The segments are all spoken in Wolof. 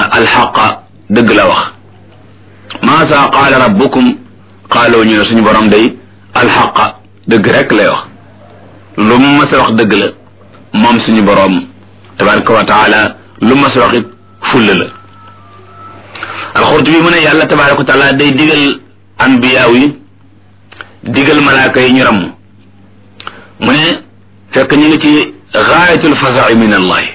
alxaqa dëgg la wax maasa qaala rabbukum qaaloo ñu ne suñu borom day alxaqa dëgg rek lay wax lu mu mas a wax dëgg la moom suñu borom tabaraka wa taala lu mu mas a wax it fulla la alxurtubi mu ne yàlla tabaraka wa taala day digal anbiyaaw yi digal malaaka yi ñu ramm mu ne fekk ñu ngi ci gaayatul fasai min allahi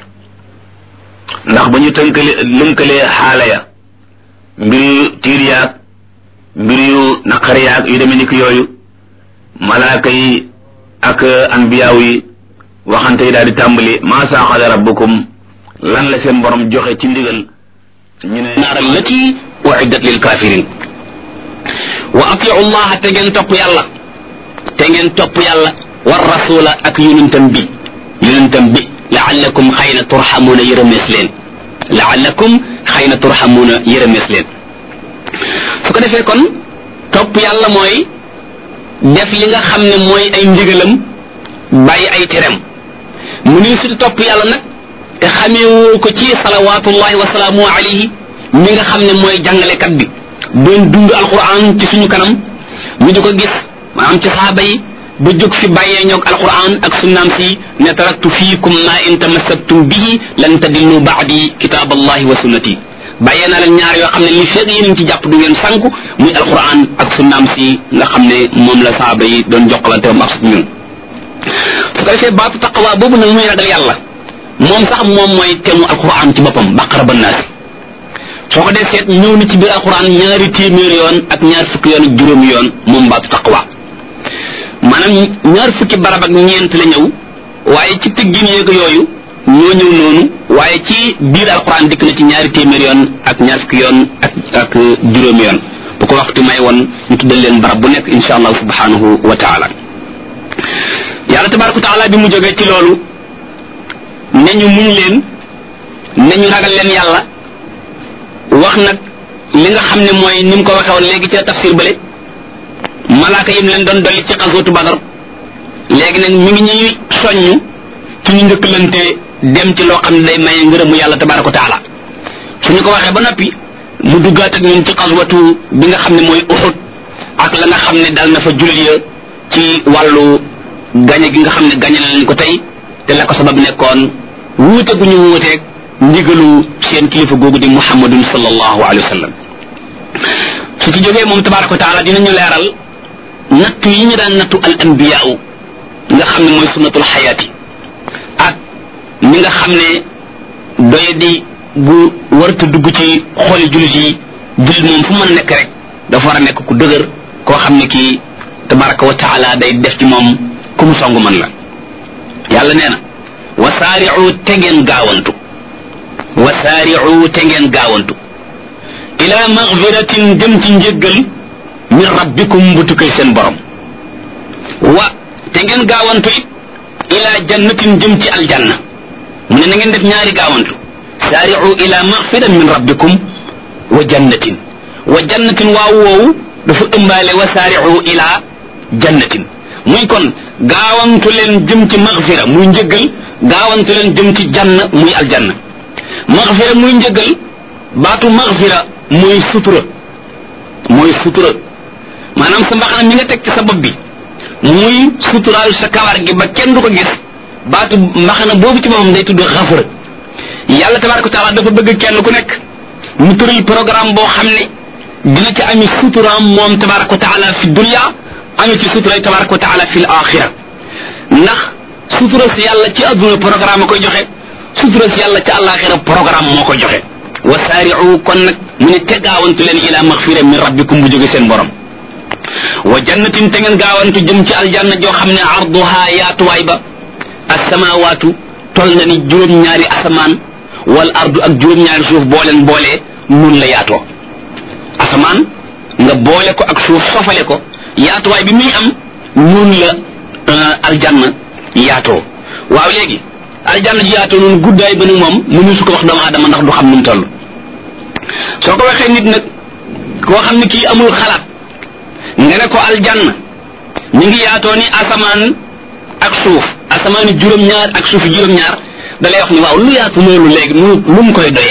ndax ba ñu tënkale lënkalee xaala ya mbir yu tiir yaag mbir yu naqar yaag yu demee ni ki yooyu malaaka yi ak anbiyaaw yi waxante yi daal di tàmbali maa saaxada rabbukum lan la seen borom joxe ci ndigal ñu ne naar allati uiddat lil kafirin wa atiu llaha te ngeen topp yàlla te ngeen topp yàlla war rasula ak yonentam bi yonentam bi laallakum xëy na turxamuuna yërëmees leen laallakum xëy na turxamuuna yërëmees leen su ko defee kon topp yàlla mooy def li nga xam ne mooy ay ndigalam bàyyi ay terem mu ni su topp yàlla nag te xameewoo ko ci salawaatullahi wa salaamu alayhi mi nga xam ne mooy jàngalekat bi doon dund alquran ci suñu kanam ñu di ko gis maanaam ci saaba yi ba jóg fi bàyyee ñoog alquran ak sunnaam si ne taraktu fiikum ma in tamassaktum bihi lan tadillu baadi kitaab allahi wa sunnati bàyyee naa leen ñaar yoo xam ne li feeg yéen ci jàpp du ngeen sànku muy alquran ak sunnaam si nga xam ne moom la saaba yi doon jokkalante am ak ñun su ko defee baatu taqwa boobu nag muy ragal yàlla moom sax moom mooy temu alquran ci boppam baqara ba naasi soo ko dee seet ñëw na ci biir alquran ñaari téeméer yoon ak ñaar fukki yoon ak juróomi yoon moom baatu taqwa maanaam ñaar fukki barab ak ñeent la ñëw waaye ci tëggin yeeg yooyu ñoo ñëw noonu waaye ci biir alquran dikk na ci ñaari téeméer yoon ak ñaar fukki yoon ak ak juróomi yoon bu ko waxtu may woon ñu tuddal leen barab bu nekk insha allah subhanahu wa taala yàlla tabaraka wa taala bi mu jógee ci loolu ne ñu muñ leen ne ñu ragal leen yàlla wax nag li nga xam ne mooy ni mu ko waxee woon léegi ci tafsir bële malaaka yim leen doon dolli ci xasootu badar léegi nag mi ngi ñuy soññ ci ñu njëkkalante dem ci loo xam ne day maye ngërëmu yàlla tabaraka wa taala suñu ko waxee ba noppi mu duggaat ak ñun ci xaswatu bi nga xam ne mooy uxut ak la nga xam ne dal na fa jullit ya ci wàllu gañe gi nga xam ne gañe na leen ko tey te la ko sabab nekkoon wuute gu ñu wuuteeg ndigalu seen kilifa googu di muhammadun sallallahu alayhi wa sallam su ci jógee moom tabaraka wa taala dinañu leeral nattu yi ñu daan nattu al anbiyaau nga xam ne mooy sunnatul xayaati ak ñi nga xam ne doye di gu warta dugg ci xooli jullit yi jullit moom fu mën nekk rek dafa war a nekk ku dëgër koo xam ne kii tabaraka wa taala day def ci moom ku mu songu man la yàlla nee na wasaari'u te ngeen gaawantu wasaari'u te ngeen gaawantu ila magfiratin dem ci njëggal min rabbikum bu tukkee seen borom wa te ngeen gaawantu it ila jannatin jëm ci aljanna mu ne na ngeen def ñaari gaawantu saari'u ila magfiran min rabbikum wa jannatin wa jannatin waaw woowu dafa ëmbaale wa saari'u ila jannatin muy kon gaawantu leen jëm ci magfira muy njëggal gaawantu leen jëm ci jann muy aljanna magfira muy njëggal baatu magfira mooy sutura mooy sutura maanaam sa mbaxana mi nga teg ci sa bopp bi muy suturaal sa kawar gi ba kenn du ko gis baatu mbaxana boobu ci moom day tudd xafara yàlla tabaraka wa taala dafa bëgg kenn ku nekk mu tëral programme boo xam ne dina ci ami suturaam moom tabaraka wa taala fi dunya ami ci sutura tabaraka wa taala fi l axira ndax sutura si yàlla ci adduna programme koy joxe sutura si yàlla ci àllaaxira programme moo koy joxe wa saari'u kon nag mu ne te gaawantu leen ila maxfira min rabbikum bu jóge seen borom wa jannatin te ngeen gaawantu jëm ci aljanna joo xam ne arduha yaatuwaay ba asamawaatu tol na ni juróom-ñaari asamaan wal ardu ak juróom-ñaari suuf boo leen boolee nun la yaatoo asamaan nga boole ko ak suuf sofale ko yaatuwaay bi muy am nun la aljanna yaatoo waaw léegi aljanna ji yaatoo noonu guddaay ba ni moom mënu su ko wax doomu aadama ndax du xam nu mu toll soo ko waxee nit nag koo xam ne kii amul xalaat nga ne ko aljanna ñu ngi yaatoo ni asamaan ak suuf asamaani juróom-ñaar ak suufi juróom-ñaar da lay wax ni waaw lu yaatu loolu léegi mu lu mu koy doyee